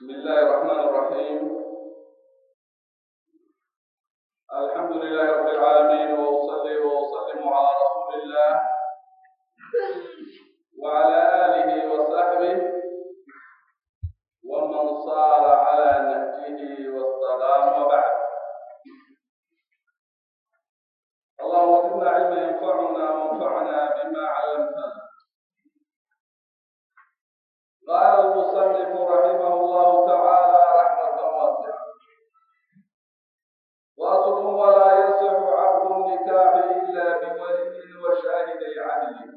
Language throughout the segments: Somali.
بسم الله الرحمن الرحيم الحمد لله رب العالمين وأصلي وأسلم على رسول الله وعلى آله وصحبه ومن صار على نهجه واستقام وبعد اللهم زدنا علما ينفعنا وانفعنا بما علمتنا قال المصنف رحمه الله تعالى رحمة واسعة واصل ولا يصح عقد النكاح إلا بولي وشاهدي عدل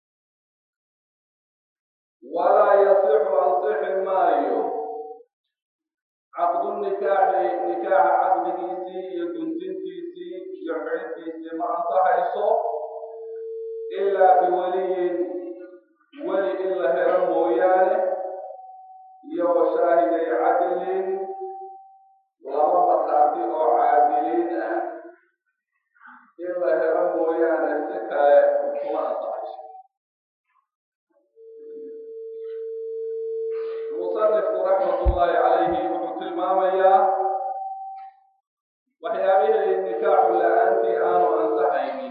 ولا يصح أنصح مايو عقد النكاح نكاح عقد كيسي يكنتين كيسي يحعد كيسي ما أنصحيصو إلا بولي ولي إلا هرم مويانه iyo washaahiday cadlin laba markhaati oo caadiliin ah in la helo mooyaane si kale kuma ansaxayso musanifku raxmatullaahi calayhi wuxuu tilmaamayaa waxyaabihii nikaaxu la-aantii aanu ansaxaynin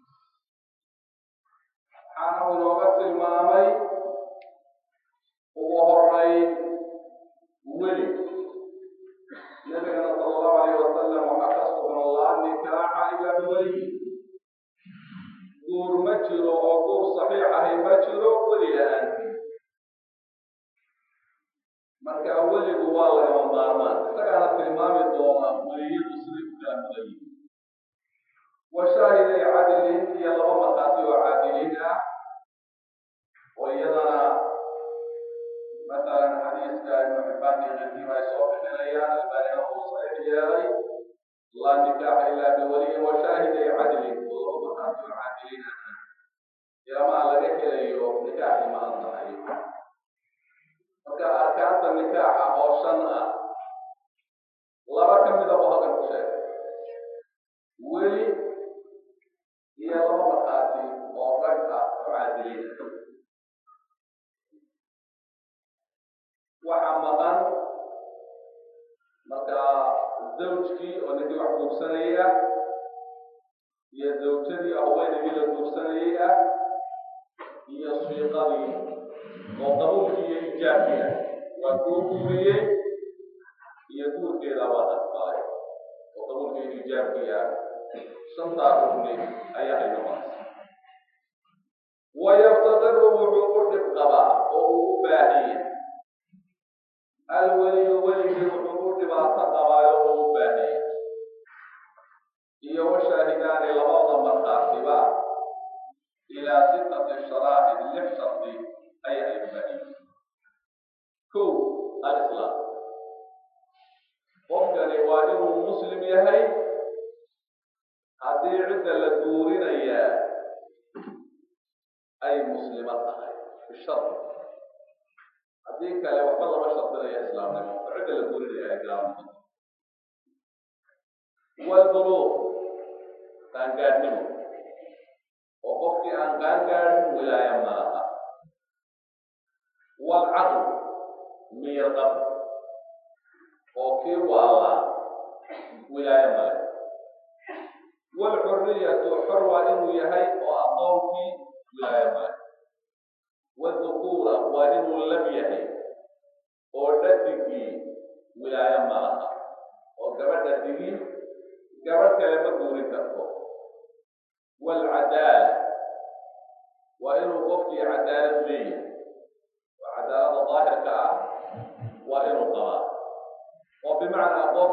waxaana uu inooga tilmaamay ugu horeyn weli nabigana sala allahu alayh wasalam waxaa ka sugan laa nikaaxa ilaa biweliyi guur ma jiro oo guur saxiix ahi ma jiro weli la-aantii marka weligu waa lagama maarmaan isagaana tilmaami doona weliyadu siday u kala mudan yihin wa shaahiday cadilin iyo laba markhaati oo caadiliin ah oo iyadana مثلا حديث ابن حبان الذي ما يسوق حنيان الباني هو صحيح ياي لا نكاح الا بولي وشاهد عدل والله مقام العادلين يا ما لك يو نكاح ما انصحي marka arkaanta nikaaxa oo shan ah laba ka mida buu halkan ku sheegay weli iyo laba markhaati oo rag ah oo caadiliin ah waxaa maqan marka zawjkii oo ninkii wax guursanaya iyo zawjadii haweenaygii la guursanayay ah iyo siiqadii oo qabuulkii iyo ijaabkii ah waa kuu guuriyey iyo guurkeeda waa aqbalay oo qabuulkii iyo ijaabkii ah shantaa rugni ayaa ay noqonaysa wayaftadiru wuxuu u dhib qabaa oo uu u baahan yahay alweliyu weligii wuxuu u dhibaato qabaayo uu u baahaya iyo washaahidaani labada markhaatiba ilaa sitati sharaa'id lix shardi ayaa ay baahiyen kow alislaam qofkani waa inuu muslim yahay haddii cidda la guurinayaa ay muslima tahay bishardi haddii kale waxba lama shardinaya islaamnimo oo cidda la gurinaya ay gaalnimo walbuluuq qaangaadhnimo oo qofkii aan qaangaadhin wilaaya malaha walcaql miirqab oo kii waalaa wilaaya male walxurriyatu xor waa inuu yahay oo aqoonkii wilaaya male wdukuura waa inuu lab yahay oo dhadigii wilaayo malaha oo gabadha digi gabadh kale ma guurin karto waalcadaala waa inuu qofkii cadaalad leeyahay oo cadaalada daahirka ah waa inuu qabaa oo bimacnaa qof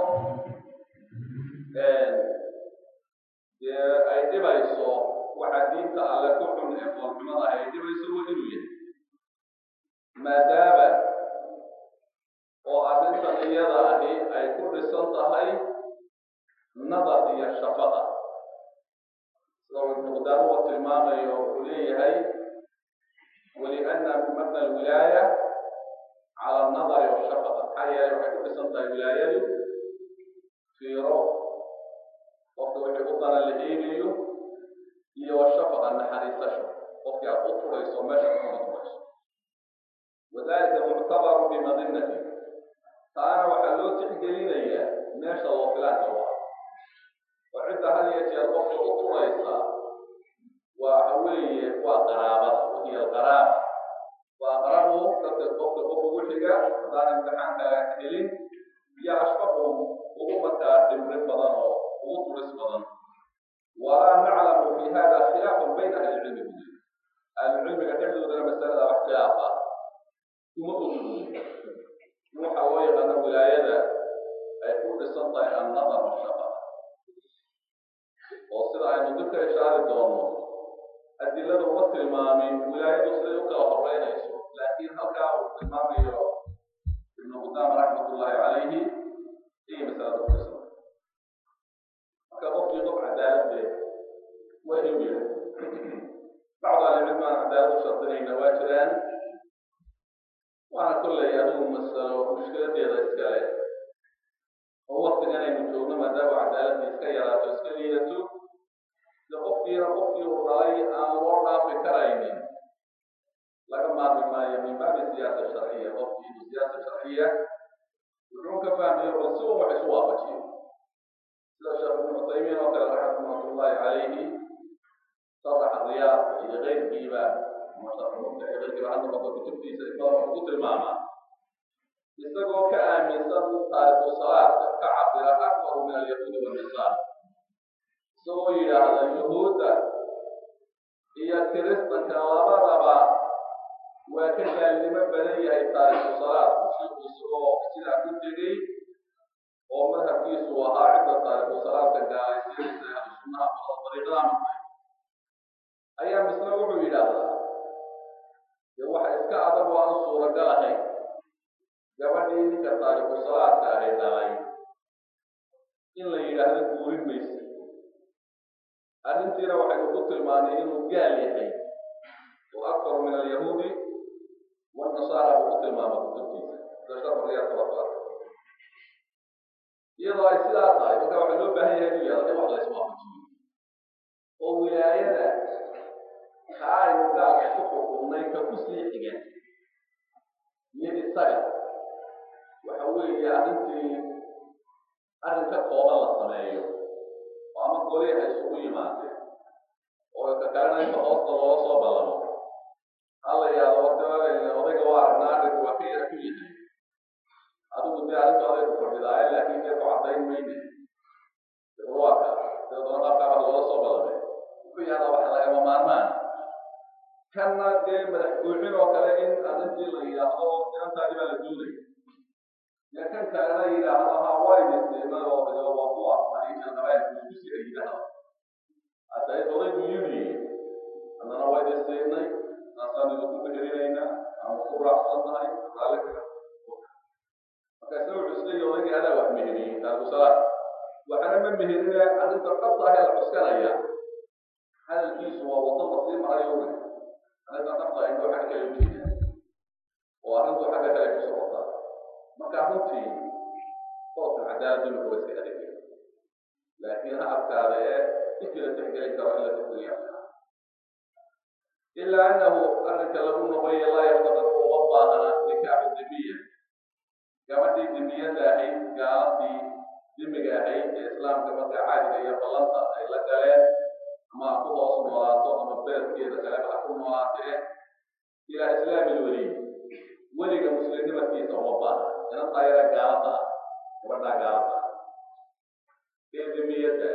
dee ay dhibayso waxa diinta alle ku xun ee foolxumada ay dhibayso waa inuu yahay maadaama oo arrintan iyada ahi ay ku dhisan tahay nadar iyo shafaqa sida ibnu qudaamuhu tilmaamayo wuxuu leeyahay waliana mabna alwilaaya cala anadari washafaqa maxaa yeelay waxay ku dhisan tahay wilaayadu fiiro qofka wixii u dana la eegayo iyo washafaqa naxariisasho qofkii aad u turayso meesha kuma turayso wadalika muctabaru bimadinati taana waxaa loo tixgelinayaa meesha loo filaanka u ah oo cidda had iyo jeer qofka u turaysa waxa weeye waa qaraabada wahiya alqaraaba waa aqrabu dadka qofka qof ugu xiga haddaan imtixaanka helin iyo ashfaqum ugu markaa dhimrin badan oo ugu turis badan walaa naclamu fi hada khilaafan bayna ahli cilmi budi ahlucilmiga dhexdoodana masalada wax khilaaf ah kuma ogolin waxa loo yaqaano wilaayada ay ku dhisan tahay annadar washaqa oo sida aynu dibka ishaari doono adilada uma tilmaamin wilaayadu siday u kala horeynayso laakiin halkaa uu tilmaamayo ibnu qudaam raxmatullahi calayhi iyo masalada ku dhisan marka qofkii qof cadaalad be waa inuu yidhi bacdu ahlicilmi aan cadaalad u shardinayna waa jiraan waana kollay adigu masalo mushkiladeeda iskale oo waktigan aynu joogno maadaama cadaaladda iska yaraato iska liidato de qofkiina qofkii uu dhalay aan loo dhaafi karaynin laga maarmi maayo min baabi siyaasa sharciya qofkii inuu siyaasa sharciya wuxuu ka fahmayo bal si un wax isu waafajiyo sida sheekh ibnu cusaymiin oo kale raxmatullahi calayhi sharaxa riyaad iyo keyrkiiba musharxuunta iyo keyrkiiba hadda qofka kutubtiisa badan wuxuu ku tilmaamaa isagoo ka aaminsan taariku salaadka ka cabira akbaru min alyahuudi wannisaar isagoo yidhaahda yuhuudda iyo kiristanka labadaba waa ka gaalnimo badan yahay taariku salaadku shiku isagoo sidaa ku tegey oo madhabkiisu ahaa cidda taariku salaadka gaalaysiinaysa ahlu sunnaha balada dariiqada martay ayaa misna wuxuu yidhaahdaa dee waxa iska adag oo aan suuragal ahayn gabadhii ninka taariku salaadka ahay dhalay in la yidhaahdo guurin maysa arrintiina waxaynu ku tilmaanay inuu gaal yahay oo akbaru min alyahuudi wanasaara buu ku tilmaama kutubtiisa sida sharfariyaadka waa ku arkay iyadoo ay sidaa tahay marka waxaa loo baahan yahay inuu yahdo in wax la iswaafajiyo oo wilaayada ka aynu gaalka ku xukumnay ka ku sii xiga iyo isaga waxa weeye arrintii arrin ka kooban la sameeyo oo ama goliha isugu yimaadeen oo ka kalena inta hoosta looga soo ballamo hala yaado wata odayga waa aragnaa arrinku waa ka yara ku yahay adigu dee arrinta aday ku fadhidaaye laakiin dee ku caddayn mayne waa ka dabeetana qaabkaaba looga soo ballamay wuxuu yahdaa waxa lagama maarmaan kanna dee madax buuxin oo kale in arrintii la yidhaahdo inantaadi baa la duulaya dee kan kalena yidhaahdo ha waa idinsiinay oo de waa ku aqbaliya qabailku isku si ay yidhaahdo hadday odaygu yimi haddana waa idinsiinay saasaan idinku meherinaynaa ama ku raacsannahay raalli kaga marka isna wuxuu isleeyahy odaygii adaa wax meheriyey taarikusalaad waxana ma meherine arrinta dhabta ah ee la cuskanaya hadalkiisu waa waddo masii marayo una arrinta dhabta ah indhoo xagga kale ujeeda oo arrintu xagga kale ku socotaa marka runtii qoofka cadaaladdu imika waa iska adeegay laakiin ha adkaada ee intii la tixgelin karo in la tixgeliya ilaa annahu arrinka lagu noqoya laa yaftaqidu uma baahana nikaaxu dimiya gabadhii dimiyada ahayd gaaladii dimiga ahayd ee islaamka marka caadiga iyo ballanta ay la galeen ama ha ku hoos noolaato ama beledkeeda kaleba ha ku noolaatee ilaa islaami lweliy weliga muslimnimadkiisa uma baahna inantaa yara gaalada ah gabadhaa gaalada ah ee dimiyadda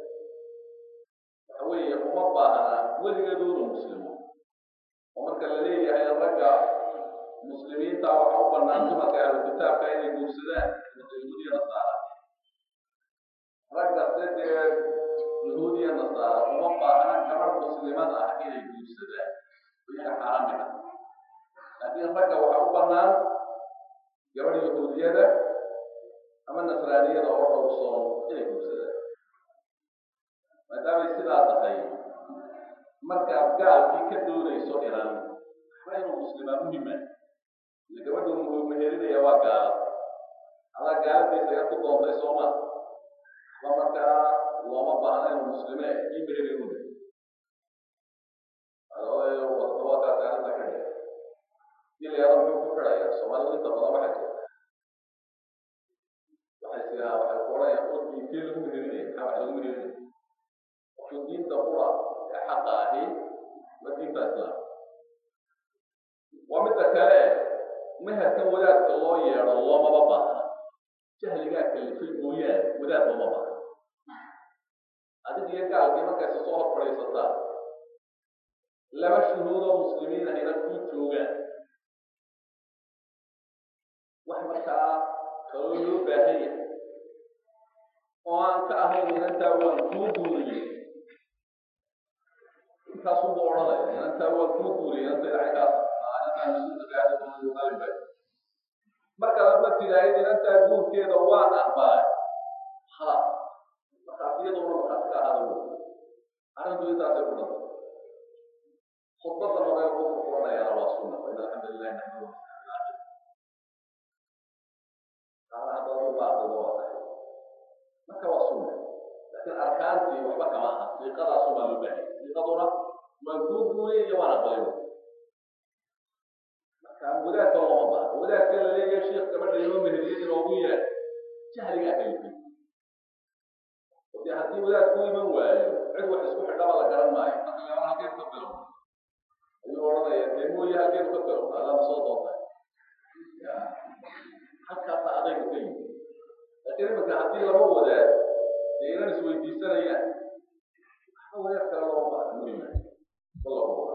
waxa weeye uma baahna weligeedu inu muslimo oo marka la leeyahay ragga muslimiinta waxa u bannaan dumarka ahlu kitaabka inay guursadaan yahuudiya nasaara ragga se dee yahuudiya nasaara uma baahna gabadh muslimada ah inay guursadaan iyaga xaaraamiga laakiin ragga waxa u bannaan gabadh yahuudiyada ama nasraaniyada oo dhowrsoon inay guursadaan maadaamay sidaa tahay markaad gaalkii ka doonayso iran waxba inuu muslimaa muhima ile gabadhu mehelinaya waa gaala adaa gaaladiisa yar ku doontay sooma waxba markaa looma baahna inuu muslime ii meheli una wadawakaasi arrinta ka dhe ilayaada muxuu ku xidhaya soomaalidu inta badan waxay jirta diinkii lagu meherinaya maxaa wax lagu meherinaya wuxuu diinta qura ee xaqa ahi waa diinta islaam waa midda kale meherkan wadaadka loo yeedho loomaba baahna jahligaa kalifay mooyaane wadaad looma baahna adig iyo gaalkii markaysa soo hor fadhiisataa laba shuhuudoo muslimiin ahina kuu joogaan wax markaa kaloo loo baahan yahay oo aan ka ahayn inantaa waan kuu guuriyey intaasunba odhanaya inantaa waan kuu guuriyey inanta ilacaykaas markaad adma tidhaahid inantaa guurkeeda waan aqbalay khalaas markaasiyaduna markaas ka ahada arrintu intaasay ku dhanta khudbadan hore ku furfuranayaana waa sunna wa in alxamdu lilahi naxmadu marka waa sunna laakiin arkaantii waxba kama aha siiqadaasu baa loo baahaya siiqaduna waan kuu guuriyey iyo waan aqbalay wadaadka looma baahna wadaadka la leeyahay sheekh gabadha inoo meheriyay inoogu yeer jahligaa kalifay dee haddii wadaad ku iman waayo cid wax isku xidhaba la garan maayo marka gaban halkeenu ka bilow ayuu odhanaya dee mooye halkeenu ka bilow allama soo doontay halkaasa adaygu ka yimi laakiin iminka haddii lama wadaad dee inan isweydiisanayaan waxba wadaad kale looma baahna muhima wallahu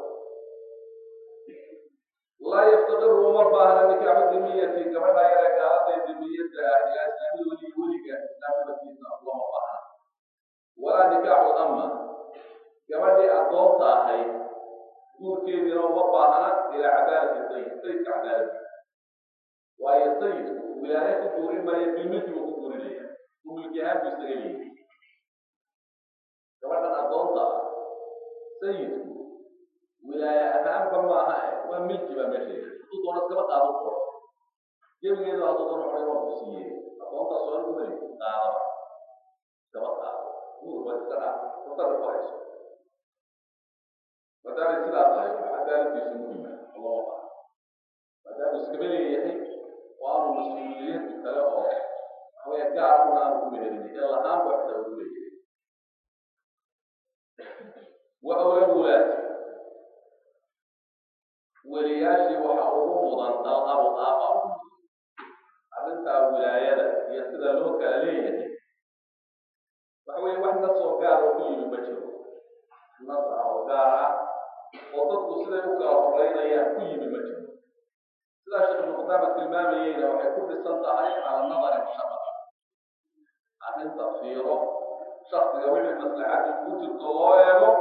laa yaftaqiru uma baahna nikaaxu dimiyati gabadha yare gaalada dimiyada ah ilaa islaamida weliga weliga islaamnimadiisa lama baahna walaa nikaaxu ama gabadhii addoonta ahayd guurkeediina uma baahna ilaa cadaalati sayid sayidka cadaaladi waayo sayidku wilaaye ku guurin maayo bilmilki buu ku guurinaya u milki ahaan buu isaga leeyahy gabadhan addoonta ah sayidku wilaaye ahaanba maaha waa milki baa meesha yahay hadduu doono iskaba qaado qoro gebigeedu hadduu doono xoray waa ku siiyey aqoontaas oo anigu mali qaadaba iskaba qaado guur waa iska dhaaf mutarri ku hayso maadaamay sidaa tahay waxa cadaaladiisu muhima lama baha maadaamuu iskaba leeyahay oo aanu mas-uuliyadu kale oo waxawaya gaarkuna aanu ku mehelinay ee lahaan ba xitaa ugu leeyahay wa awla wulaad weliyaashii waxa ugu mudan al-abu aaba arrintaa wilaayada iyo sida loo kala leeyahay waxa weye wax nasoo gaar oo ku yimi ma jiro nas ah oo gaar ah oo dadku siday u kala horeynayaan ku yimi ma jiro sidaa sheekh muqdaama tilmaamayeyna waxay ku dhisan tahay cala nadari mushabaha arrinta fiiro shaksiga wixii maslaxadii ku jirto loo eego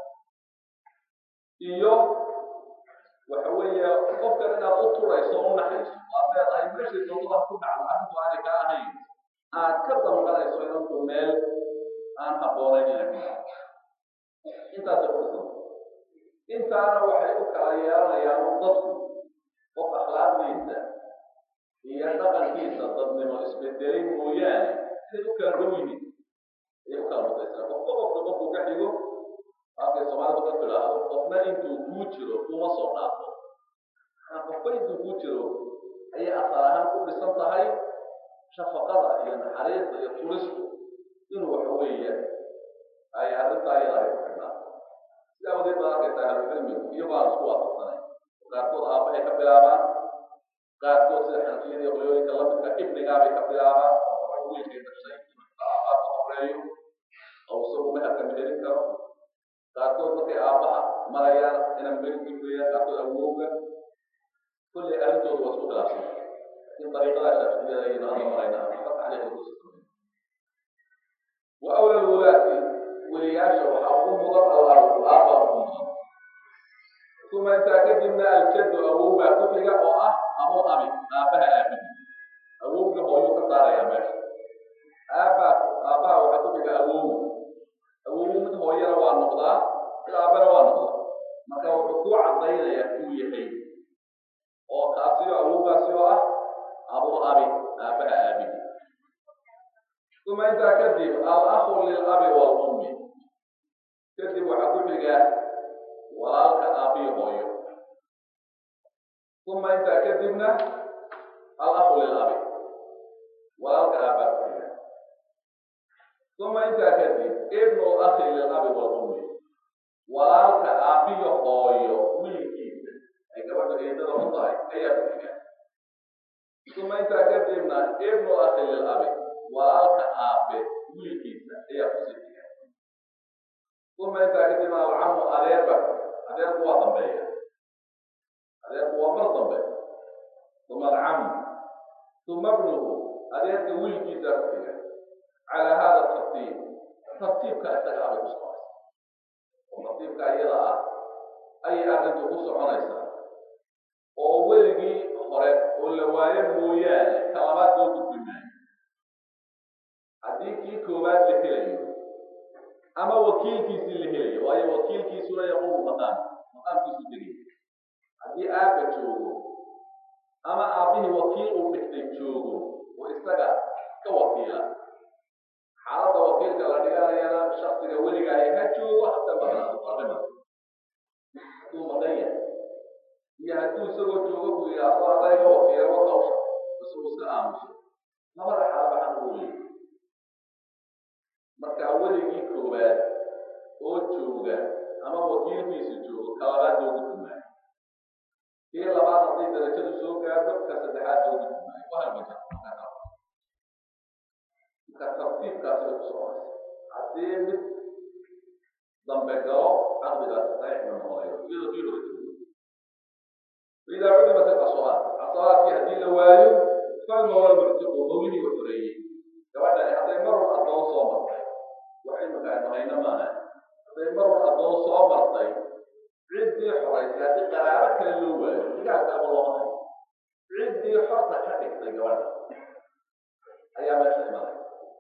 iyo waxa weeye qofkan inaad u turayso o u naxayso waad leedahay meeshay doontada ku dhacdo arrintu aanay ka ahayn aad ka damqanayso inantu meel aan habboonayn inay ku dhacdo intaasay ku dhisan intaana waxay u kala yeelanayaan u dadku qof akhlaaqdiisa iyo dhaqankiisa dadnimo isbedelay mooyaane inay u kala dhow yihiin ayay u kala mutaysaa qofka qofka qofku ka xigo halkay soomaalidu ka tidhaahdo qofna intuu kuu jiro kuma soo dhaafo qofba intuu kuu jiro ayay asal ahaan ku dhisan tahay shafaqada iyo naxariista iyo turistu inuu waxa weeye ay arrintaa iyada ay ku xidhnaato sidaa wadeed baad arkaysaa ahlucilmigu iyagoo aan isku waafaqsanay qaarkood aabbahay ka bilaabaan qaarkood sida xanafiyada iyo qoyooyinka lamidka ibnigaabay ka bilaabaan oo wiilkay dhashay aabaa ka horeeyo oo isagu meherka meherin karo qaarkood markay aabbaha marayaan inaan meel gudbayaan qaarkood awowga kulley arrintoodu waa isku khilaafsan laakiin dariiqada shaaficiyada ayaynu hadda maraynaa waxba taxliiqa ku sismay wa awla lwulaati weliyaasha waxaa ugu mudan allahu aabba ugu mudan uma intaa kadibna aljaddu awow baa ku xiga oo ah abu abi aabbaha aabihi awowga hooyuu ka saarayaa meesha aabbaa aabbaha waxaa ku xiga awow awow mid hooyana waa noqdaa mid aabbana waa noqdaa marka wuxuu ku cadaynayaa kuu yahay oo kaasiyo awowgaasi oo ah abu abi aabbaha aabihi uma intaa kadib al-akhu lilabi wal-ummi kadib waxaa ku xiga walaalka aabihi hooyo uma intaa kadibna al-akhu lilabi walaalka aabbaa ku xiga uma intaa kadib ibnu akhi lilabi walummi walaalka aabiyo hooyo wiilkiisa ay gabadha eedada u tahay ayaa ku xiga uma intaa kadibna ibnu akhi lilabi walaalka aabe wiilkiisa ayaa kusii xiga uma intaa kadibna alcamu adeerba adeerku waa dambeeya adeerku waa mar dambe uma alcamu uma bnuhu adeerka wiilkiisa ku xiga calaa hada tartiib tartiibka isaga abay ku soconaysa oo tartiibka iyada ah ayay arrintu ku soconaysaa oo weligii hore oo la waayo mooyaane ka labaad loo gudbi maayo haddii kii koowaad la helayo ama wakiilkiisii la helayo waayo wakiilkiisuna yaqumu maqaam maqaamkiisu degay haddii aabba joogo ama aabbihii wakiil uu dhigtay joogo oo isaga ka wakiila xaaladda wakiilka la dhiganayana shaksiga weliga ay ha joogo hata maqnaado qadima hadduu maqan yahay iyo hadduu isagoo joogo ku yidhaahdo adayga wakiila wakawsha isagu iska aamuso labada xaalaba xaq uu leeyahy marka weligii koowaad oo jooga ama wakiilkiisa joogo ka labaad loo gudbi maayo kii labaad hadday darajadu soo gaadho ka saddexaad loo gudbi maayo wahalmaja marka tartiibkaasi bay ku soconaysa haddii mid dambe galo caqdigaasi saxiix ma noqonayo iyadoo kii hore joogo faidaa cudimat alasawaat asawaadkii haddii la waayo falmawla muctiqu mawlihii u xoreeyey gabadhani hadday marun addoon soo martay wax imika aynu hayno maaha hadday marun addoon soo martay ciddii xoraysay haddii qaraabo kale loo waayo digaalka ama looma hayo ciddii xorta ka dhigtay gabadha ayaa meesha imanaya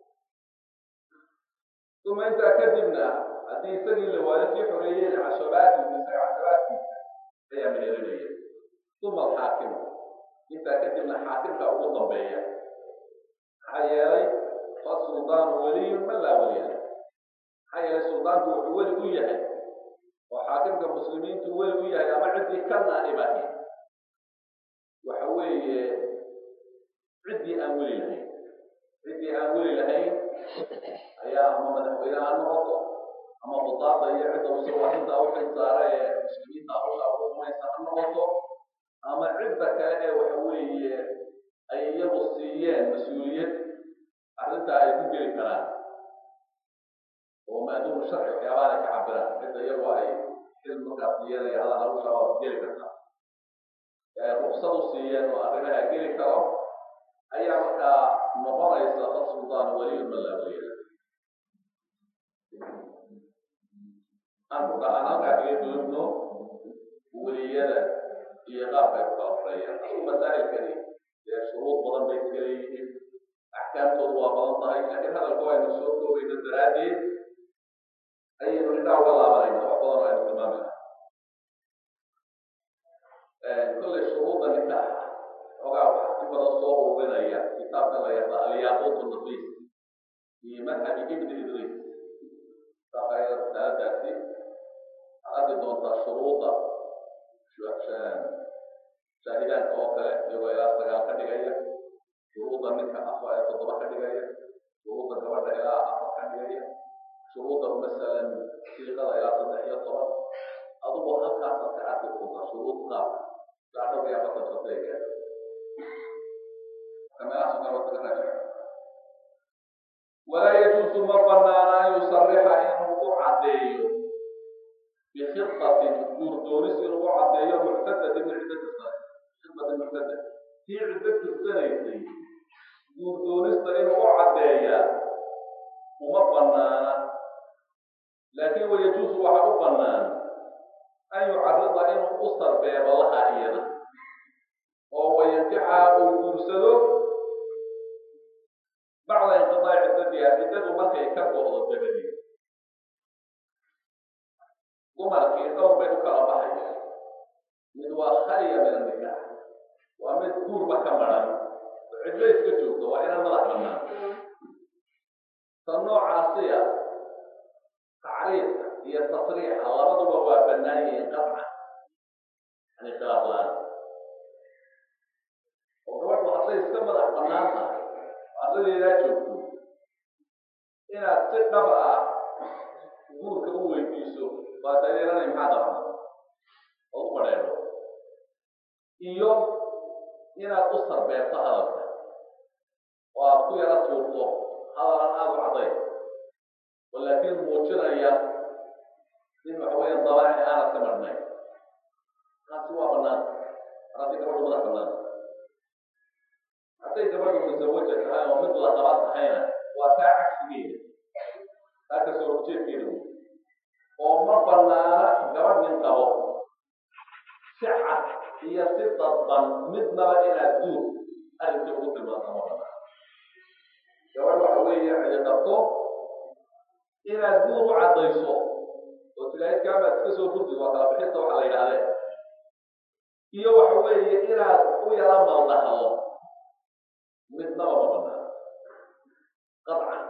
uma intaa kadibna haddii isagii la waayo kii xoreeyey cashabaati isaga cashabaadkiisa ayaa mehelinaya uma alxaakimu intaa kadibna xaakimka ugu dambeeya maxaa yeelay fasuldaanu weliyun man laa weliya maxaa yeelay suldaanku wuxuu weli u yahay oo xaakimka muslimiintu weli u yahay ama ciddii ka naa'ibahi waxa weeye ciddii aan weli lahayn ciddii aan weli lahayn ayaa ama madaxweyne ha noqoto ama budaada iyo cidda isagoo arrintaa u xilsaara ee muslimiinta hawshaa ugu umaysa ha noqoto ama cidda kale ee waxa weeye ay iyagu siiyeen mas-uuliyad arrintaa ay ku geli karaan oo maaduumu sharci waxyaabaha ay ka cabiraan cidda iyagu ay xil markaa siiyeen ay hadaan hawshaa waa ku geli kartaa ee ruksad u siiyeen oo arrimaha geli karo ayaa markaa noqonaysa fasultaan weliyun man laa weliya aan ku dhahaan halkaa kaga doodno weliyada iyo qaabka ay ku kala horeeyaan asu masaa'ilkani dee shuruud badan bay iska leeyihiin axkaamtoodu waa badan tahay laakiin hadalku aynu soo koobayno daraaddeed ayaynu indhaa uga laabanayna wax badan oo aynu tilmaami lahaa kolley shuruudda nikaaxa xogaa waxaa si badan soo ururinaya kitaabka la yahda alyaquut nafiis fi madhabi ibni idriis kitaabka ayada risaaladaasi waxaad arki doontaa shuruudda shaahidaanka oo kale iyagoo ilaa sagaal ka dhigaya shuruudda ninka afar ee toddoba ka dhigaya shuruudda gabadha ilaa afar ka dhigaya shuruudda masalan siiqada ilaa saddex iyo toban adugu halkaasaad ka arki doontaa shuruud qaabka ilaa dhowr iyo afartan shatayga meelahaas oo kale waa kaga raajixa walaa yajuusu ma banaana an yusarixa inuu u caddeeyo bikhiatin guurdoonis inuu u caddeeyo muctadatin min cidda tirsanay khidbatin muctada tii ciddo tirsanaysay guurdoonista inuu u caddeeyaa uma banaana laakin wayajuusu waxa u banaan an yucarida inuu u sarbeebo laha iyada oo wayankixa uu guursado bacda inqidaaci ciddadiha ciddadu markay ka go'do dabadeed dumarkii dhowr bay u kala baxaya mid waa khaliya min annikaax waa mid guurba ka maran oo cidlo iska joogto waa inaan madax bannaan ta noocaasiya tacriifka iyo tasriixa labaduba waa bannaan yihiin qadca yani khilaaf la-aan oo gabadhu hadday iska madax bannaan tahay oo adadeedaa joogto inaad si dhab ah guurka u weydiiso waa daliilanay maxaa dabana oo u badheedho iyo inaad u sarbeerto hadalka oo aad ku yara tuurto hadalan aada u cadday oo laakiin muujinaya in waxa weya dabaaci aanad ka marhnay taasi waa bannaan haddii gabadhu madax bannaan hadday gabadhu musawaja tahay oo mid la qaba tahayna waa taa cagsigeeda taa kasoo horjeedkeeda wey oo ma bannaana gabadh nin qabo si cad iyo si dadban midnaba inaad duur arrinkai ugu tilmaanta ma bannaan gabadh waxa weeye cidi qabto inaad duur u caddayso oo tilaahid kaamaad iska soo furdi waa kala bixinta waxa la yidhahdee iyo waxa weeye inaad u yara maldahdo midnaba ma bannaan qadcan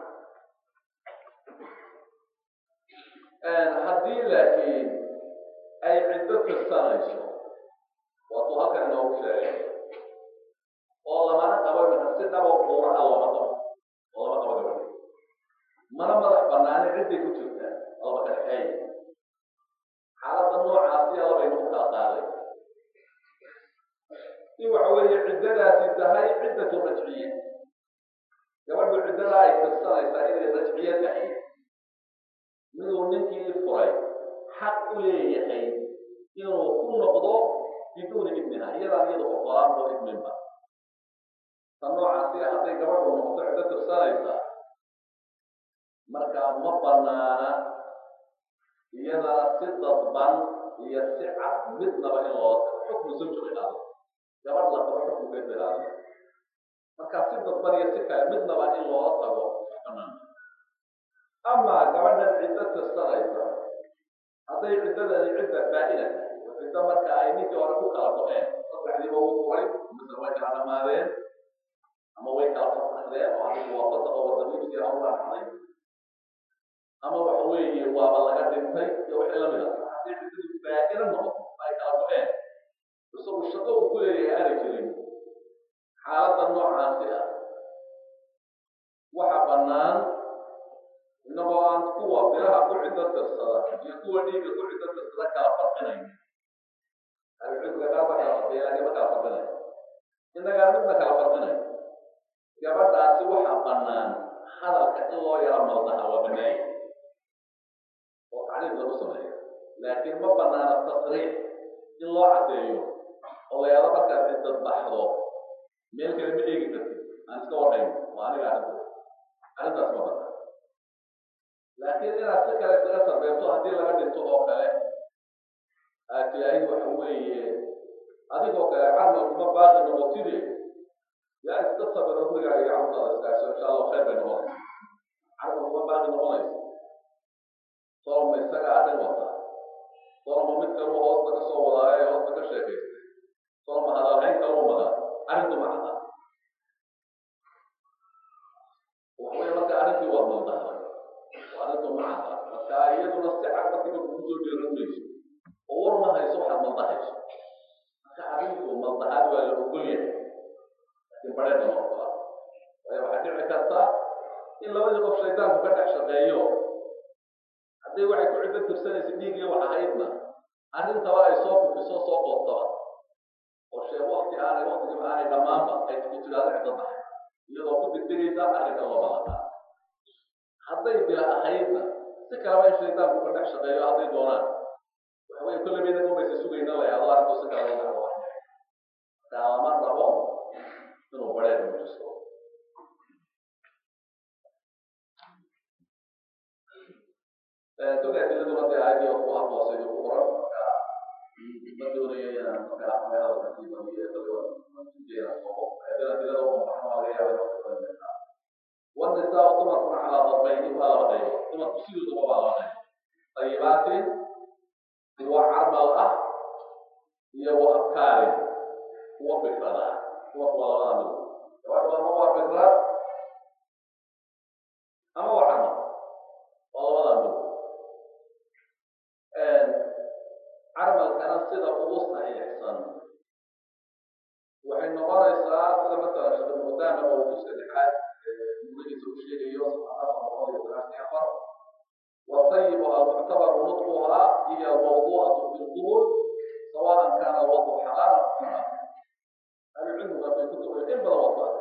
haddii laakiin ay ciddo tirsanayso waatuu halkan inoogu sheegay oo lamana qabo imika si dhabo buuraha looma qabo oo lama qabo gabadhi mana madax banaani cidday ku jirtaa laba kadhexeey xaaladda noocaasiya labaynu ku kala qaaday in waxa weeye ciddadaasi tahay ciddatu rajciya gabadhu ciddada ay tirsanaysaa inay rajciye tahay miduu ninkii furay xaq u leeyahay inuu ku noqdo biduuni idniha iyadaan iyada ogolaan oo idminba ta noocaasi hadday gabadhu noqoto ciddo tirsanaysaa markaa ma banaana iyadana si dadban iyo si cad midnaba in loo xukmu zawja ilaado gabadh la qabo xukunkeeda ilaado markaa si dadban iyo si kale midnaba in loola tago banaan amaa gabadhan ciddo tirsanaysa hadday ciddadani cidda baa'ina tahay oo ciddo marka ay ninkii hore ku kala go-een saddexdiiba wuu furay mise way kala dhamaadeen ama way kala fasaxdeen oo adigu waa fasaqa wadamiiskii hawlaa dhacday ama waxa weeye waaba laga dhintay iyo wixii lamid ah haddii ciddadu baa'ina noqoto ay kala go-een isagu shaqo uu ku leeyahay aanay jirin xaaladda noocaasi ah waxa bannaan inagoo aan kuwa bilaha ku ciddo tirsada iyo kuwa dhiigga ku ciddo tirsada kala farqinayn ahlucilmiga qaar ba kala farqiya laakiin ma kala farqinayn inagaan midna kala farqinayn gabadhaasi waxaa bannaan hadalka in loo yaro maldaha waa bannaaya oo tacliim lagu sameeyo laakiin ma bannaana tasriix in loo caddeeyo oo la yaro markaad ciddad baxdo meel kale ma eegi kartid aan iska warhayn waa aniga arrinta arrintaas ma bannaan laakiin inaad si kale isaga sarbeerto haddii laga dhinto oo kale aad tilaahid waxa weeye adigoo kale camalkuma baaqi noqotide yaa iska sabiro gurigaaga iyo carurtaada iskaasho insha allahu khayr bay noqonaysa camalkuma baaqi noqonaysa soloma isaga arrin wata soloma mid kaluu hoosta ka soo wadaayo ee hoosta ka sheekaystay soloma hadalhayn kaluu madaa arrintu ma cadda waxaweye marka arrintii waa maldahay arrintu ma cadda marka iyaduna si cad markiiba kugu soo dheeran mayso oo war ma hayso waxaad maldahayso marka arrinku maldahaad waa la ogol yahay laakiin badheedna ma ogola waayo waxaa dhici karta in labadii qof shaydaanku ka dhex shaqeeyo haddii waxay ku ciddo tirsanaysa dhiigiyo wax ahaydna arrintaba ay soo kufiso soo qoobtaba oo sheeg wakti aanay waktigiiba aanay dhammaanba ay ku tidhaado ciddo tahay iyadoo ku degdegaysa arrinka loo balantaa hadday bila ahaydna si kaleba in shaydaanku ka dhex shaqeeyo hadday doonaan waxa weye kolle bayna umaysa sugayna la yahdo arrintu si kale loo dhaco marka lama rabo inuu badheer muujisto toga adiladuna dee aayadii ku hadloosay ku qoran marka ma doonayo inaan marka meelada kasiibamiyo kalijeena soo adila adilada uma baxno laga yaaba inuu والنساء طمر على ضربين ولا غير ثم تصير ضربا على غير طيبات وعرم الأخ هي وأفكار وبكرة وقوالان وعرم هو بكرة أما هو عرم وقوالان عرم كان صيدة قبوصنا إحسان وحين نقرأ إسراء مثلا شغل مدامة أو جزء لحاد magaciisa u sheegayo subxaanahu boqol iyo والطيب المعتبر نطقها هي الموضوعة في القبول سواء كان الوضع حلالا أو حراما هذا العلم في كتب العلم والوضع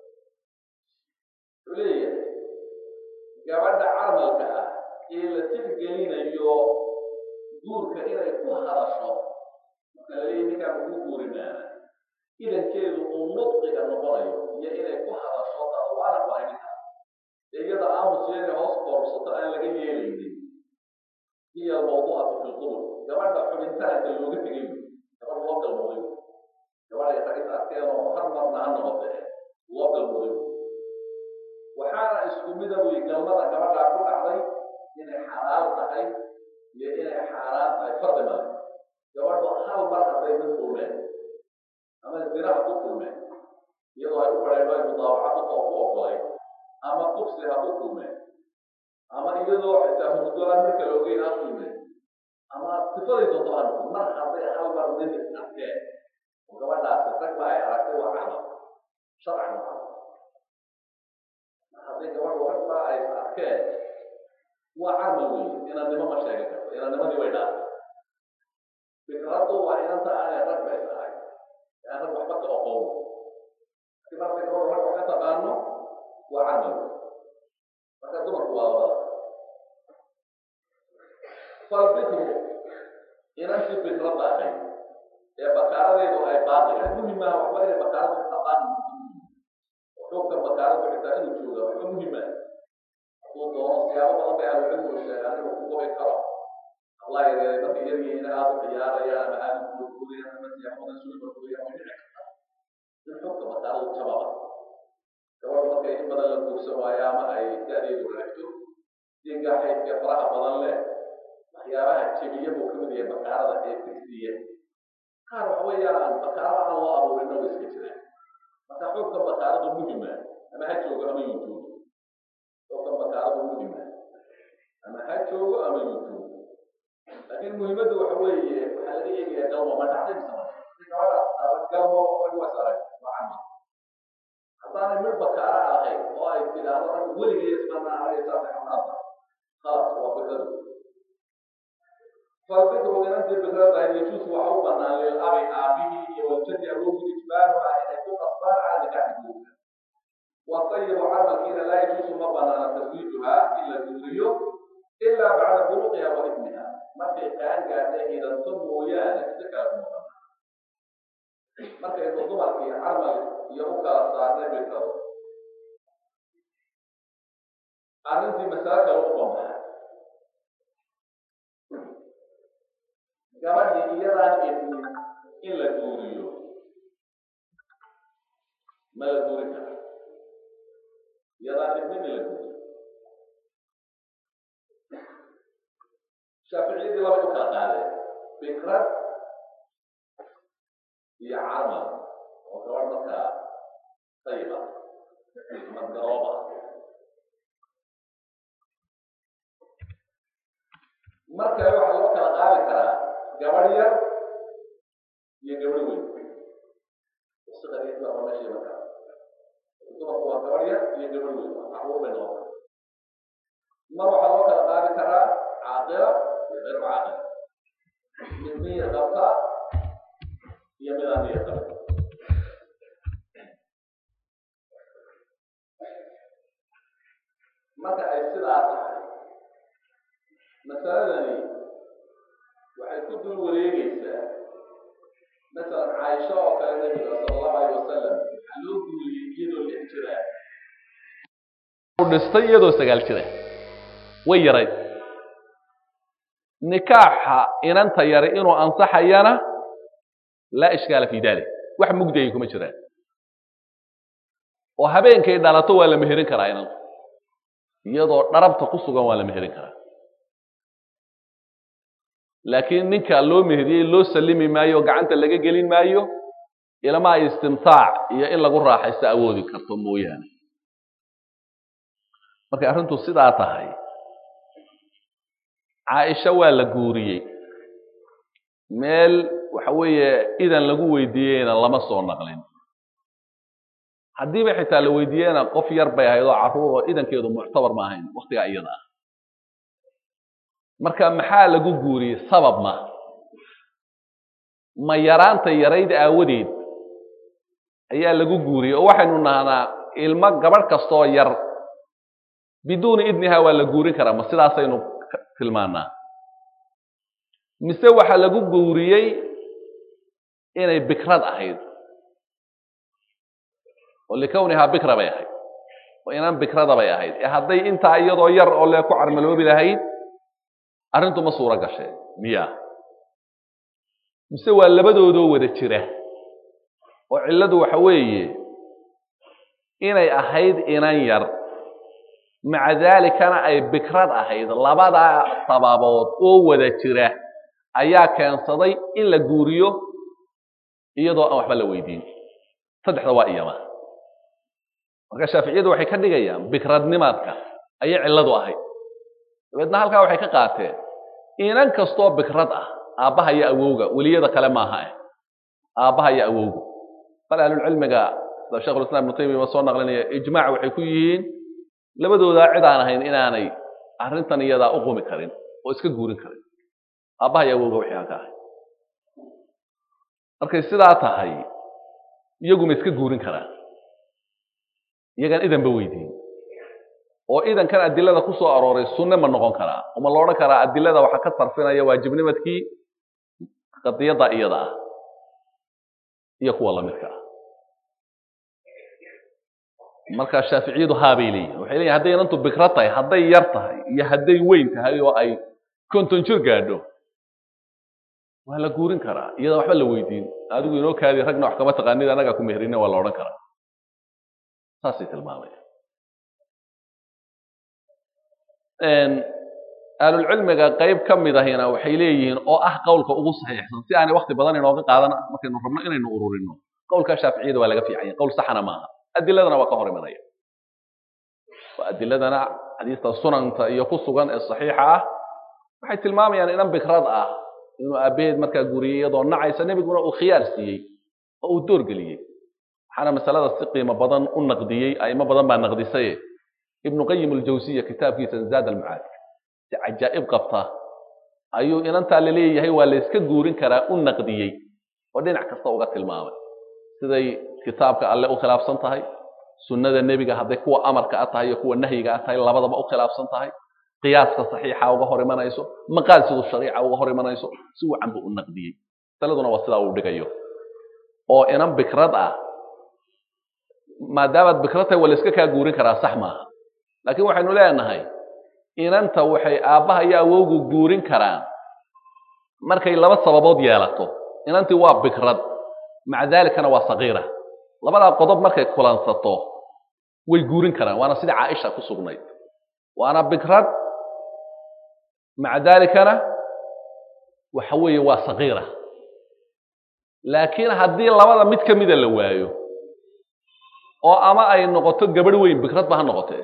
عليا gabadha carmalka ah ee la tixgelinayo guurka inay ku hadasho marka laleeyahy ninkaan kuu guurimaana idankeedu uu nudqiga noqonayo iyo inay ku hadasho tadawaana waa ninka ee iyada aamusiyanay hoos koorsato aan laga yeelaynin hiya mawduucatu fi lqubur gabadha xubintaanka looga tegayo gabadh loo galmooday gabadhay ragis arkeenoo har marna ha noqote loo galmooday waxaana isku mida wey galmada gabadhaa ku dhacday inay xalaal tahay iyo inay xaaraan tahay fardi male gabadhu hal mar hadday mid kulmeen ama zinaha ku kulmeen iyadoo ay u badheedho ay mudaawaca ku ku ogolay ama kufsi ha ku kulmeen ama iyadoo xitaa hurdolaan marka la ogeyn ha kulmeen ama sifaday doonto ha noqon mar hadday hal mar nin arkeen oo gabadhaasi ragba ay aragtay waa cadab sharcan waa hadday gabadhu ragba ay arkeen waa carmal wey inannimo ma sheegan karto inannimadii way dhaafay fikraddu waa inanta aanay ragba is ahay aan rag waxba ka oqoon hadii markay gabadhu rag wax ka taqaano waa carmal wey marka dumarku waa labada falbikru inantii fikradda ahayd ee bakaaradeedu ay baaqi ah muhim maaha waxba inay bakaaradu taqaan xogkan bakaaradu xitaa inuu jooga waxba muhima hadduu doono siyaabo badan bay ahlucilmigu sheegaan inuu ku go'i karo allah yareeray markay yaryihiina aada u ciyaarayaan ama aada u guurguurayaan ama siyaabadan sulimarkooyaan way dhici kartaa in xogka bakaaradu jababa gabadhu markay in badan la guursan waayo ama ay da-deedu raagto dinga xaydka faraha badan leh waxyaabaha jebiya buu kamid yahay bakaarada ee tigsiya qaar waxa weeyaan bakaaro aan loo abuurin oo iska jiraan marka xogka bakaaradu muhima ama ha joogo ama yuu joogo xogka bakaaradu muhima ama ha joogo ama yuu joogo laakiin muhiimaddu waxa weeye waxaa laga eegayaa galmo ma dhacday mise ma si gabadhaas aba galmo rag waa saaray waa camal haddaanay mid bakaara ahayn oo ay tidhaahdo rag weligay ismana ahay saasay xamaanta khalas waa fikradu فالذكر من أنت بكرة يجوز وحوبا للأب آبه والجد أبوه إجبارها إن يكون أصبار على نكاح الزوجة والطيب عمل حين لا يجوز مبنى تزويجها إلا الزوجية إلا بعد بلوغها وإثمها ما في كان قال إذا ثم ويانا ذكر المبنى marka inuu dumarkii camal iyo u kala saarnay bikrado arrintii masale kale u bambaxay gabadhii iyadaan idnin in la guuriyo ma la guuri kara iyadaan idnin in la guuriyo shaaficiyadii labay u kala qaadeen fikrad iyo camal oo gabadh markaa tayiba ama garooba markale waxaa loo kala qaadi karaa gabadh yar iyo gabadh weyn siqadiisa waa meeshii marka dumarku waa gabadh yar iyo gabadh weyn caruur bay noqon mar waxaa loo kala qaadi karaa caaqila iyo غير caaqil mid miyir qabta iyo mid aan miyir qabin marka ay sidaa tahay masaladani waxay ku dul wareegaysaa masalan caaisha oo kale nabiga sala allahu alayh wasalam waxaa loo guuriyey iyadoo lix jiraa dhistay iyadoo sagaal jira way yarayd nikaaxa inanta yari inuu ansaxayana laa ishkaala fi dalik wax mugdayay kuma jiraan oo habeenkay dhalato waa la meherin karaa inantu iyadoo dharabta ku sugan waa la meherin karaa laakiin ninka loo meheriyey loo sallimi maayo oo gacanta laga gelin maayo ilama ay istimtaac iyo in lagu raaxaysto awoodi karto mooyaane markay arrintu sidaa tahay caaisha waa la guuriyey meel waxa weeye idan lagu weydiiyeyna lama soo naqlin haddiiba xitaa la weydiiyeyna qof yar bay ahayd oo carruur oo idankeedu muctabar ma ahayn waktigaa iyada ah marka maxaa lagu guuriyey sabab ma ma yaraanta yarayd aawadeed ayaa lagu guuriyey oo waxaynu nahnaa ilmo gabadh kastoo yar biduuni idniha waa la guurin karaa ma sidaasaynu tilmaanaa mise waxaa lagu guuriyey inay bikrad ahayd oo likownihaa bikra bay ahayd oo inaan bikrada bay ahayd ee hadday intaa iyadoo yar oo lee ku carmaloobi lahayd arrintu ma suuro gashee miya mise waa labadoodoo wada jira oo cilladu waxa weeye inay ahayd inan yar maca daalikana ay bikrad ahayd labadaa sababood oo wada jira ayaa keensaday in la guuriyo iyadoo aan waxba la weydiin saddexda waa iyama marka shaaficiyadu waxay ka dhigayaan bikradnimaadka ayay cilladu ahayd dabeedna halkaa waxay ka qaateen inan kastoo bikrad ah aabbaha iyo awowga weliyada kale maaha eh aabbaha iyo awowga bal ahlulcilmiga sida shekhulislam ibnu taymiya soo naqlinaya ijmaac waxay ku yihiin labadoodaa cid aan ahayn inaanay arrintan iyadaa u qumi karin oo iska guurin karin aabbaha iyo awowga wixii aan ka ahay markay sidaa tahay iyaguma iska guurin karaan iyagaan idanba weydiin oo idankan adilada ku soo arooray sunne ma noqon karaa oo ma la odhan karaa adilada waxaa ka sarfinaya waajibnimadkii qadiyadda iyada ah iyo kuwa lamidka ah marka shaaficiyadu haabay leeyihin waxay leeyihin hadday inantu bikro tahay hadday yar tahay iyo hadday weyn tahay oo ay konton jir gaadho waa la guurin karaa iyadaan waxba la weydiin adigu inoo kaadi ragna wax kama taqaanid annagaa ku meherine waa la odhan karaa saasay tilmaamaya ahlulcilmiga qayb ka mid ahina waxay leeyihiin oo ah qowlka ugu saxiixsan si aanay wakti badan inooga qaadan markaynu rabno inaynu ururino qowlka shaaficiyada waa laga fiicanya qowl saxana maaha adiladana waa ka hor imanaya adiladana xadiista sunanta iyo ku sugan ee saxiixa ah waxay tilmaamayaan inan bikrad ah inuu aabaheed markaa guriyey iyadoo nacaysa nebiguna uu khiyaar siiyey oo uu doorgeliyey waxaana masalada si qiimo badan u naqdiyey aimo badan baa naqdisaye ibnu qayim aljawsiya kitaabkiisa zaad almacaad si cajaa'ib qabta ayuu inantaa la leeyahay waa la yska guurin karaa u naqdiyey oo dhinac kasta uga tilmaamay siday kitaabka alle u khilaafsan tahay sunnada nebiga hadday kuwa amarka a tahay iyo kuwa nahyiga a tahay labadaba u khilaafsan tahay qiyaaska saxiixa uga hor imanayso maqaasidu shariica uga hor imanayso si wacan buu u naqdiyey masaladuna waa sidaa uu dhigayo oo inan bikrad ah maadaamaad bikrad tahay waa la iska kaa guurin karaa sax maaha laakiin waxaynu leenahay inanta waxay aabbaha iyo awowgu guurin karaan markay laba sababood yeelato inantii waa bikrad maca daalikana waa sagiira labadaa qodob markay kulansato way guurin karaan waana sidai caaisha ku sugnayd waana bikrad maca daalikana waxa weeye waa sagiira laakiin haddii labada mid ka mida la waayo oo ama ay noqoto gabadh weyn bikrad ba ha noqotee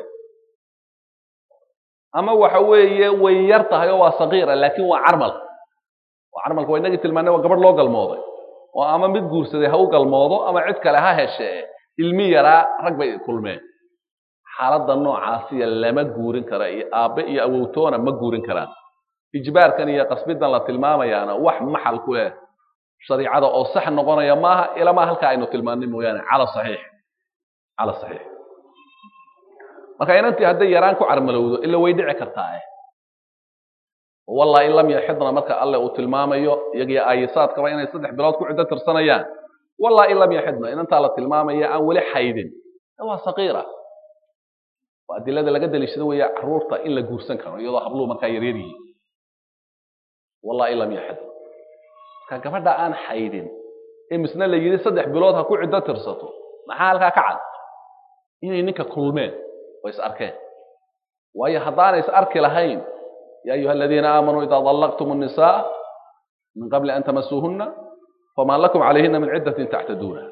ama waxa weeye way yar tahay oo waa sagiira laakiin waa carmal oo carmalka waa inagii tilmaanay waa gabadh loo galmooday oo ama mid guursaday ha u galmoodo ama cid kale ha heshee ilmi yaraa rag bay kulmeen xaaladda noocaasiya lama guurin kara iyo aabbe iyo awowtoona ma guurin karaan ijbaarkan iyo qasbidan la tilmaamayaana wax maxal ku leh shariicada oo sax noqonaya maaha ilamaa halkaa aynu tilmaanay mooyaane cala saxiix cala saxiix marka inantii hadday yaraan ku carmalowdo ila way dhici kartaa eh wallahi in lam yaxidna marka alle uu tilmaamayo iyagiyo aayisaadkaba inay saddex bilood ku ciddo tirsanayaan wallahi in lam yaxidna inantaa la tilmaamaya aan weli xaydin waa saqiira waa adilada laga daliishado weeye caruurta in la guursan karo iyadoo habluhu markaa yaryar yihiin wallahi in lam yaxidna marka gabadha aan xaydin ee misna la yidhi saddex bilood ha ku ciddo tirsato maxaa halkaa ka cad inay ninka kulmeen oo is arkeen waayo haddaanay is arki lahayn ya ayuha aladiina aamanuu ida dallaqtum الnisaa min qabli an tamasuuhuna fama lakum calayhina min ciddatin tactaduuna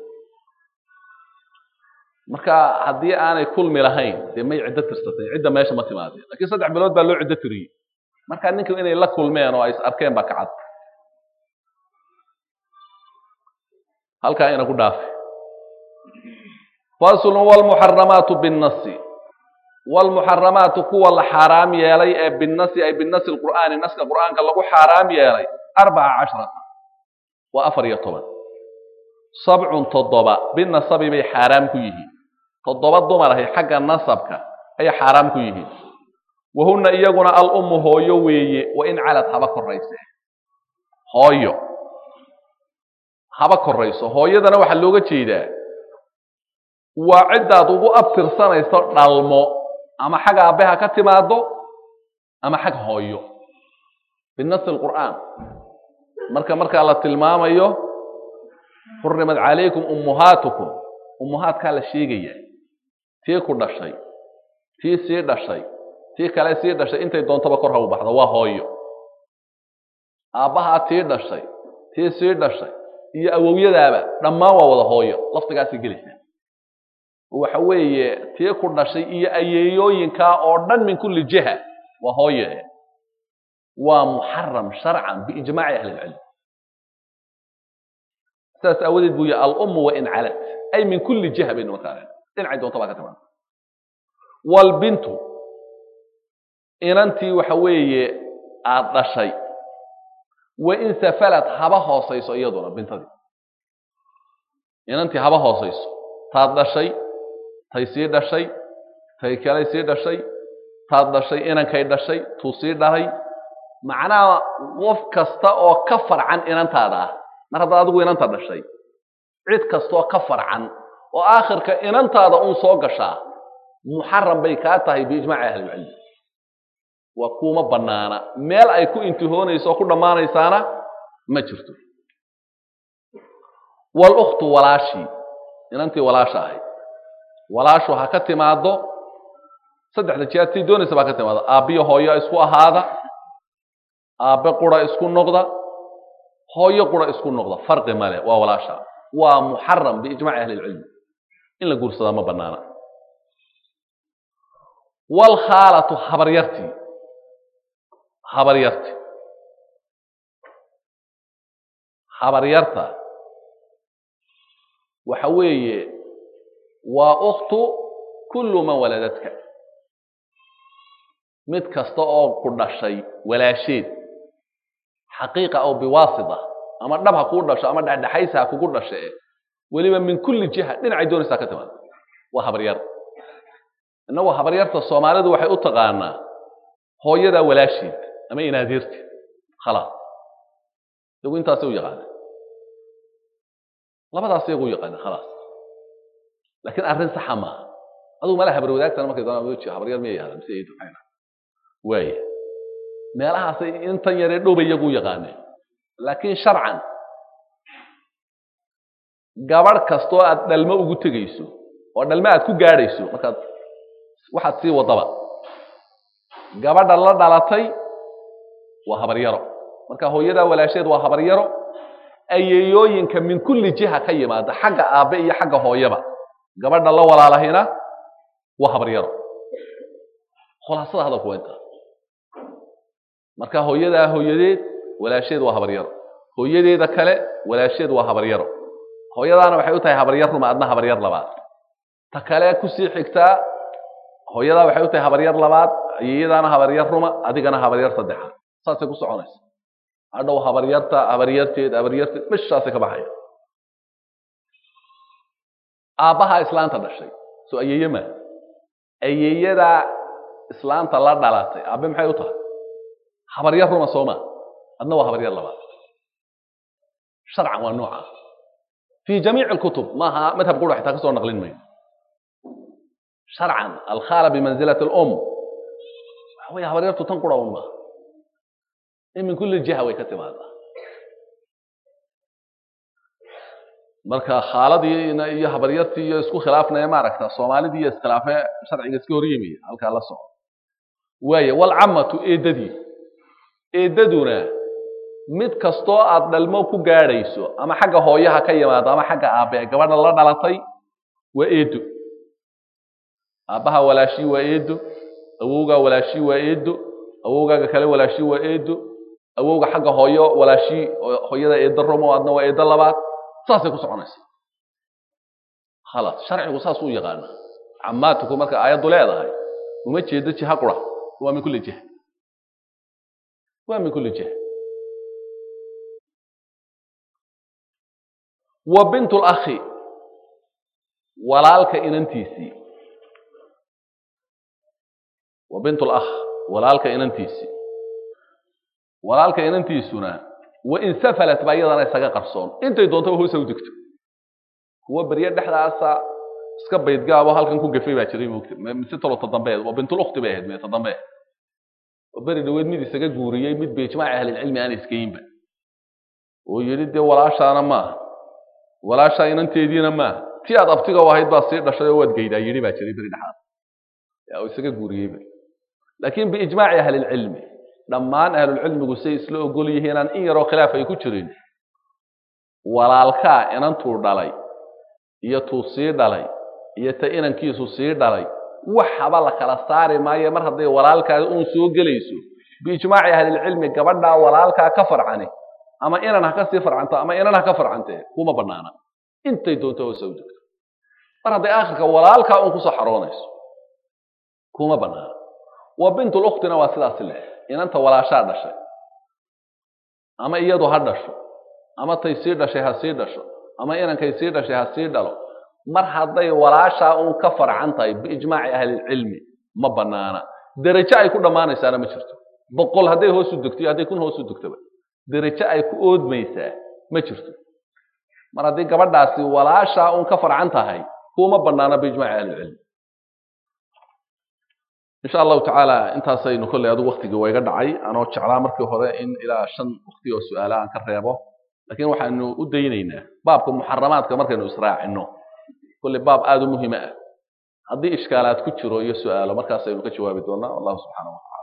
marka haddii aanay kulmi lahayn dee may ciddo tirsateen cidda meesha ma timaadeen lakiin saddex bilood baa loo ciddo tiriyey marka ninka inay la kulmeen oo ay is arkeen baa ka cad halkaa ina ku dhaafe faslu wlmuxaramaatu binnasi waalmuxaramaatu kuwa la xaaraam yeelay ee binasi ay binasi lqur'aani naska qur'aanka lagu xaaraam yeelay arbaca cashrata waa afar iyo toban sabcun toddoba binasabi bay xaaraam ku yihiin toddoba dumar ahi xagga nasabka ayay xaaraam ku yihiin wahunna iyaguna al ummu hooyo weeye wa in calad haba korayse hooyo haba korayso hooyadana waxaa looga jeedaa waa ciddaad ugu abtirsanayso dhalmo ama xag aabbe ha ka timaado ama xag hooyo binasi lqur'aan marka markaa la tilmaamayo xurimat calaykum ummuhaatukum ummuhaadkaa la sheegaya tii ku dhashay tii sii dhashay tii kale sii dhashay intay doontaba kor ha u baxdo waa hooyo aabbahaa tii dhashay tii sii dhashay iyo awowyadaaba dhammaan waa wada hooyo laftigaasay gelaysaa waxa weeye tii ku dhashay iyo ayeeyooyinkaa oo dhan min kulli jiha waa hooye waa muxaram sharcan biijmaaci ahli ilcilm sidaas aawadeed buu yihi alummu wa in calad ay min kulli jiha baynu markaa dhinacay doonta baa ka timaada walbintu inantii waxa weeye aad dhashay wa in safalad haba hoosayso iyaduna bintadii inantii haba hoosayso taad dhashay tay sii dhashay tay kalay sii dhashay taad dhashay inankay dhashay tuu sii dhalay macnaha qof kasta oo ka farcan inantaada ah mar haddaad adigu inanta dhashay cid kastaoo ka farcan oo aakhirka inantaada un soo gashaa muxaram bay kaa tahay biijmaaci ahlilcilmi waa kuuma bannaana meel ay ku intihoonayso oo ku dhammaanaysaana ma jirto walukhtu walaashii inantii walaasha ahayd walaashu ha ka timaado saddexda jeer tii doonaysa baa ka timaado aabbiyo hooyo isku ahaada aabbe qura isku noqda hooyo qura isku noqda farqi male waa walaasha waa muxaram biijmaaci ahli ilcilmi in la guursadaa ma bannaana waalkhaalatu habaryartii habaryarti habaryarta waxa weeye waa ukhtu kullu man waladadka mid kasta oo ku dhashay walaasheed xaqiiqa aw biwaasita ama dhab ha kuu dhasho ama dhexdhexaysa ha kugu dhashe weliba min kulli jiha dhinacay doonaysaa ka timaada waa habaryar innagu habaryarta soomaalidu waxay u taqaanaa hooyadaa walaasheed ama inaadeerti khalaas iyagu intaasay u yaqaana labadaas iyagu u yaqaana khalaas laakiin arrin saxa maaha adugu mala habar wadaagtana markay doonaan habaryar miyay yahda mise ay duxayna waaya meelahaasay intan yaree dhowbay iyagu u yaqaaneen laakiin sharcan gabadh kastoo aad dhalmo ugu tegayso oo dhalmo aad ku gaadhayso markaad waxaad sii wadaba gabadha la dhalatay waa habaryaro marka hooyadaa walaasheed waa habaryaro ayeeyooyinka min kulli jiha ka yimaada xagga aabbe iyo xagga hooyaba gabadha la walaalahina waa habaryaro khulaasada hadalku waa intaa marka hooyadaa hooyadeed walaasheed waa habaryaro hooyadeeda kale walaasheed waa habaryaro hooyadaana waxay u tahay habaryar ruma adna habaryar labaad ta kale kusii xigtaa hooyadaa waxay u tahay habaryar labaad iyadaana habaryar ruma adigana habaryar saddexaad saasay ku soconaysa hadhow habaryarta habaryarteed habaryarteed meshaasay ka baxaya aabbahaa islaanta dhashay soo ayeeye maa ayeeyadaa islaanta la dhalatay aabbe maxay u tahay habaryar ruma sooma adna waa habaryar labaad sharcan waa nooca fi jamiic alkutub maaha madhab qura xitaa ka soo naqlin mayno sharcan alkhaala bimanzilati alum waxa weeye habaryartu tan qura un maaha in min kulli jiha way ka timaadaa marka khaaladii iyo habaryartii iyo isku khilaafnaya maaragta soomaalidii iyo iskhilaafe sharciga iska hor yimiya halkaa la soco waaye walcamatu eedadii eedaduna mid kastoo aad dhalmo ku gaadhayso ama xagga hooyaha ka yimaado ama xagga aabbe gabadha la dhalatay waa eedo aabbaha walaashii waa eedo awowgaa walaashii waa eedo awowgaaga kale walaashii waa eedo awowga xagga hooyo walaashii hooyada eedo romo adna waa eedo labaad saasay ku soconaysa khalaas sharcigu saas u yaqaana camaatuku marka aayaddu leedahay uma jeedo jiha qura waa min kulli jiha waa min kulli jiha wa bint lakhi walaalka inantiisii wa bint lakh walaalka inantiisii walaalka inantiisuna wain safalat baa iyadana isaga qarsoon intay doontaba hoose u degto kuwa berye dhexdaasa iska baydgaabo halkan ku gafay baa jiray moogta mise tolota dambeed waa bintulukti bay ahayd meeta dambe oo beri dhaweed mid isaga guuriyey mid biijmaaci ahlilcilmi aan iskayinba oo yidhi dee walaashaana maaha walaashaa inanteediina maaha ti aad abtiga u ahayd baa sii dhashay oo waad geydaa yidhi baa jiray beri dhexaad oo isaga guuriyeyba laakiin biijmaaci ahlilcilmi dhammaan ahlulcilmigu say isla ogol yihiinaan in yaroo khilaaf ay ku jirin walaalkaa inantuu dhalay iyo tuu sii dhalay iyo ta inankiisu sii dhalay waxaba la kala saari maayo mar hadday walaalkaada uun soo gelayso biijmaaci ahlilcilmi gabadhaa walaalkaa ka farcani ama inan ha ka sii farcanto ama inan ha ka farcantee kuma banaana intay doonto hoose u degto mar hadday aakhirka walaalkaa uun kusoo xaroonayso kuma banaana wa bintuluktina waa sidaasi leh inanta walaashaa dhashay ama iyadu ha dhasho ama tay sii dhashay ha sii dhasho ama inankay sii dhashay ha sii dhalo mar hadday walaashaa uun ka farcan tahay biijmaaci ahlilcilmi ma banaana derajo ay ku dhammaanaysaana ma jirto boqol hadday hoos u degto iyo hadday kun hoos u degtoba derajo ay ku oodmaysaa ma jirto mar haddii gabadhaasi walaashaa uun ka farcan tahay kuma banaana biijmaaci ahlilcilmi insha allahu tacaala intaasaynu kolley adigu waktigii waa iga dhacay anoo jeclaa markii hore in ilaa shan wakti oo su-aala aan ka reebo lakin waxaanu u daynaynaa baabka muxaramaadka markaynu israacino kolley baab aada u muhima ah haddii ishkaalaad ku jiro iyo su-aalo markaasaynu ka jawaabi doonaa wallahu subxaana wa tacala